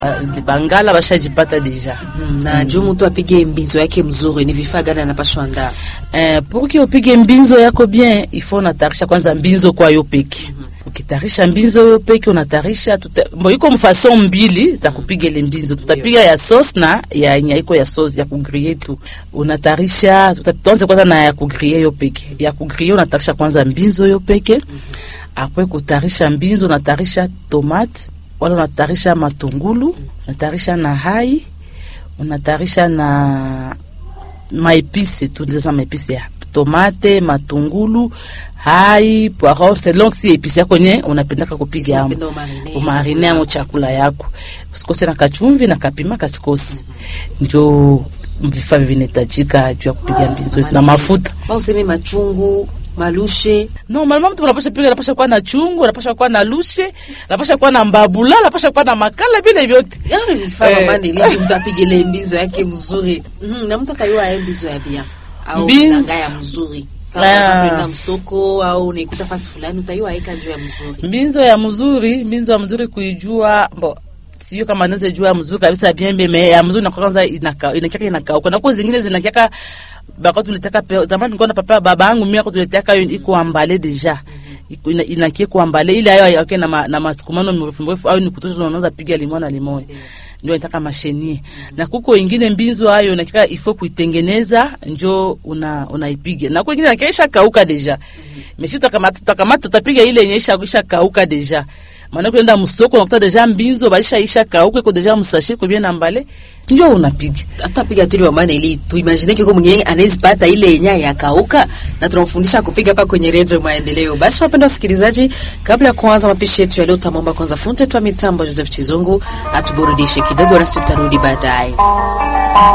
uh, bangala bashajipata deja Mm, na juu mtu apige mbinzo yake mzuri, ni vifaa gani anapashwa andaa? eh, pour upige mbinzo yako bien ifo unatarisha kwanza mbinzo kwa yo peke ukitarisha mbinzo yo peke unatarisha tuta, mbo iko mfason mbili za kupiga ile mbinzo tutapiga ya sauce na ya yenye iko ya sauce ya kugrie tu unatarisha tuta- tuanze kwanza na ya kugrie yo peke ya kugrie unatarisha kwanza mbinzo yo peke apres kutarisha mbinzo unatarisha tomate wala unatarisha matungulu unatarisha na hai unatarisha na maepise tu ndiza maepise ya tomate matungulu hai poiro selon si epise yako nye unapendaka kupiga amo Unapenda umarine, umarine amo chakula yako usikose na kachumvi na kapima kasikosi njo vifaa vinahitajika juu ya kupiga mbinzo na mafuta Ba useme machungu, malushe, normalement mtu anapasha piga anapasha kuwa na chungu anapasha kuwa na lushe anapasha kuwa na mbabula anapasha kuwa na makala vile vyote yale vifaa Eh. mama niliji mtu apige ile mbinzo yake mzuri. Mhm, na mtu atayua aye mbinzo ya bia au Mbinzo- nanga ya mzuri. Ah. Kama unaenda msoko au unaikuta fasi fulani utayua aika njoo ya mzuri. mbinzo ya mzuri mbinzo ya mzuri kuijua bo sio kama naweza jua mzuri kabisa biembe me ya mzuri na kwanza inaka inakiaka inakauka na kwa zingine zinakiaka bako tulitaka pe zamani nilikuwa na papa baba yangu mimi ako tulitaka hiyo iko ambale deja iko ina- inakie kuambale ile ayo yake na ma, na masukumano mrefu mrefu au ni kutosha unaweza piga limao na limao ndio inataka mashenie na kuko ingine mbinzo hayo nakika ifo kuitengeneza njo una unaipiga na kwa ingine nakisha kauka deja mesi tutakamata tutakamata tutapiga ile yenye isha isha kauka deja maana kwenda msoko unakuta deja mbinzo baisha isha kauka iko deja msashi kwa bien ambale njo unapiga hata piga tuli wa maana ili tuimagine kiko mwingine anaweza pata ile yenye ya kauka na tunamfundisha kupiga hapa kwenye redio maendeleo. Basi wapenda wasikilizaji, kabla ya kuanza mapishi yetu ya leo, tamwomba kwanza funte twa mitambo Joseph Chizungu atuburudishe kidogo, nasi tutarudi baadaye.